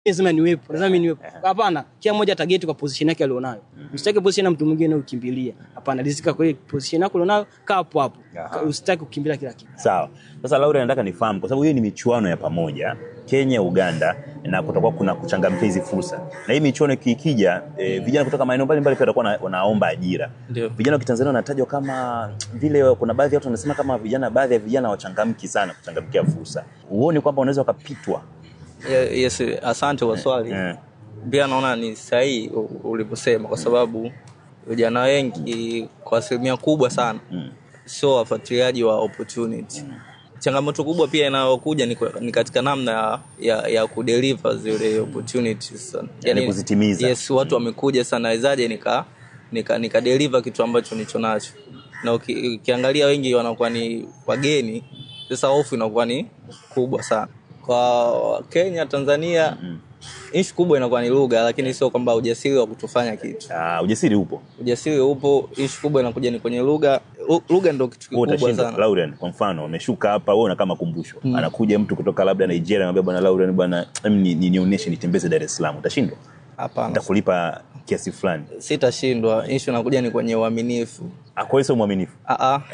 lazima niwepo lazima mimi niwepo hapana kila mmoja atageti kwa position yake alionayo usitake position ya mtu mwingine ukimbilia hapana rizika kwa ile position yako alionayo kaa hapo hapo Aha. usitake kukimbilia kila kitu sawa sasa laura nataka nifahamu kwa sababu hiyo ni michuano ya pamoja kenya uganda na kutakuwa kuna kuchangamkia hizi fursa na hii michuano ikikija e, vijana kutoka maeneo mbalimbali pia watakuwa na- wanaomba ajira Ndio. vijana wa kitanzania wanatajwa kama vile kuna baadhi ya watu wanasema kama vijana baadhi ya vijana wachangamki sana kuchangamkia fursa huoni kwamba unaweza wakapitwa Ye- yes asante kwa swali Eh. pia naona ni sahihi u- ulivyosema kwa sababu vijana wengi kwa asilimia kubwa sana Mm. sio wafuatiliaji wa opportunity changamoto kubwa pia inayokuja ni, kwa- ni katika namna ya, ya, ya kudeliver zile opportunities Yani kuzitimiza. yes watu wamekuja sana nawezaje nika nika, nika deliver kitu ambacho nicho nacho na uki, ukiangalia wengi wanakuwa ni wageni sasa hofu inakuwa ni kubwa sana kwa kenya tanzania mm. ishu kubwa inakuwa ni lugha lakini sio kwamba ujasiri wa kutofanya kitu uh, ujasiri upo ujasiri upo ishu kubwa inakuja ni kwenye lugha Lu- lugha ndo kitu Wewe kikubwa utashinda sana Laurian kwa mfano ameshuka hapa wewe unakaa makumbusho anakuja mtu kutoka labda Nigeria anamwambia bwana Laurian bwana em, ni, ni, nionyeshe nitembeze Dar es Salaam utashindwa hapana nitakulipa kiasi fulani sitashindwa ishu inakuja ni kwenye uaminifu Ah, kwa hiyo sio mwaminifu Ah, ah.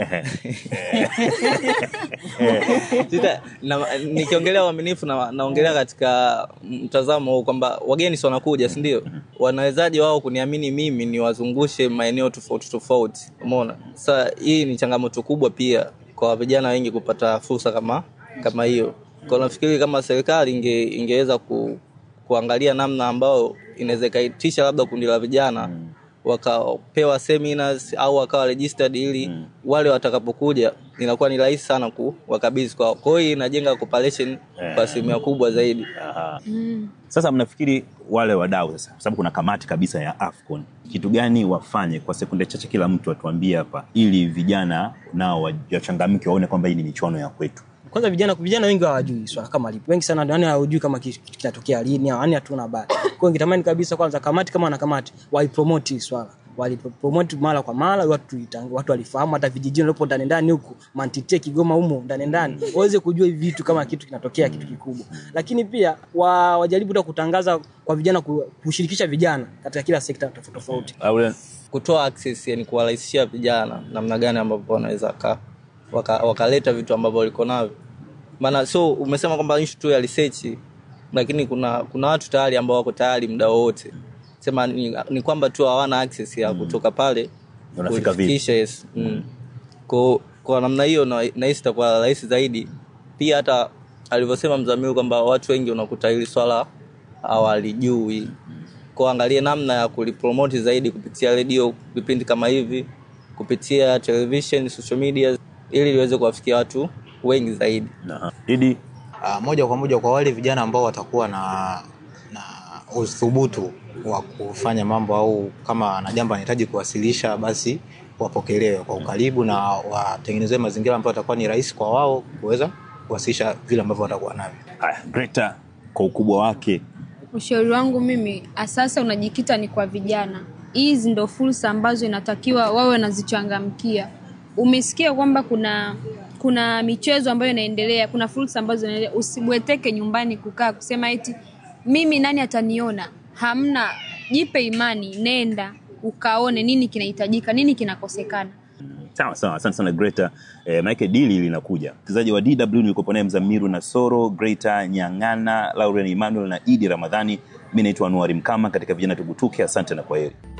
Sita- na- nikiongelea uaminifu na, naongelea katika mtazamo huu kwamba wageni si wanakuja sindio wanawezaji wao kuniamini mimi niwazungushe maeneo tofauti tofauti umeona sasa hii ni changamoto kubwa pia kwa vijana wengi kupata fursa kama kama hiyo kwa nafikiri kama serikali inge, ingeweza ku, kuangalia namna ambayo inaweza ikaitisha labda kundi la vijana wakapewa seminars au wakawa registered ili mm. wale watakapokuja inakuwa ni rahisi sana kuwakabidhi kwao kwa hiyo inajenga cooperation kwa asilimia kubwa zaidi Aha. sasa mnafikiri wale wadau sasa kwa sababu kuna kamati kabisa ya afcon kitu gani wafanye kwa sekunde chache kila mtu atuambie hapa ili vijana nao wa- wachangamke waone kwamba hii ni michuano ya kwetu kwanza vijana vijana wengi hawajui swala kama lipo wengi sana yani hawajui kama kitu kitu kinatokea lini yani hatuna habari kwa hiyo ningetamani kabisa kwanza kamati kama na kamati waipromote hii swala walipromote mara kwa mara watu itang- watu walifahamu hata vijijini walipo ndani ndani huku mantite kigoma humo ndani ndani waweze kujua hivi vitu kama kitu kinatokea kitu kikubwa lakini pia wa, wajaribu hata kutangaza kwa vijana ku- kushirikisha vijana katika kila sekta tofauti tofauti Laurian, kutoa access yani kuwarahisishia vijana namna gani ambavyo wanaweza ka- waka- wakaleta vitu ambavyo waliko navyo maana so umesema kwamba issue tu ya research lakini kuna kuna watu tayari ambao wako tayari muda wowote sema ni, ni kwamba tu hawana access ya kutoka pale Unafika vipi? kufikisha, yes. mm. kwa, kwa namna hiyo na- nahisi itakuwa rahisi zaidi pia hata alivyosema mzamiru kwamba watu wengi unakuta hili swala hawalijui kwa angalie namna ya kulipromoti zaidi kupitia redio vipindi kama hivi kupitia television social media ili liweze kuwafikia watu wengi zaidi na- Didi uh, moja kwa moja kwa wale vijana ambao watakuwa na na uthubutu wa kufanya mambo au kama na jambo anahitaji kuwasilisha basi wapokelewe kwa ukaribu na watengenezewe mazingira ambayo atakuwa ni rahisi kwa wao kuweza kuwasilisha vile ambavyo watakuwa navyo haya Greta kwa ukubwa wake ushauri wangu mimi asasa unajikita ni kwa vijana hizi ndo fursa ambazo inatakiwa wawe wanazichangamkia umesikia kwamba kuna kuna michezo ambayo inaendelea kuna fursa ambazo inaendelea usibweteke nyumbani kukaa kusema eti mimi nani ataniona hamna jipe imani nenda ukaone nini kinahitajika nini kinakosekana sawa sawa asante sana greta eh, maanake dili linakuja mchezaji wa dw nilikopo naye mzamiru na soro greta nyang'ana lauren emmanuel na idi ramadhani mi naitwa anuari mkama katika vijana tugutuke asante na kwa heri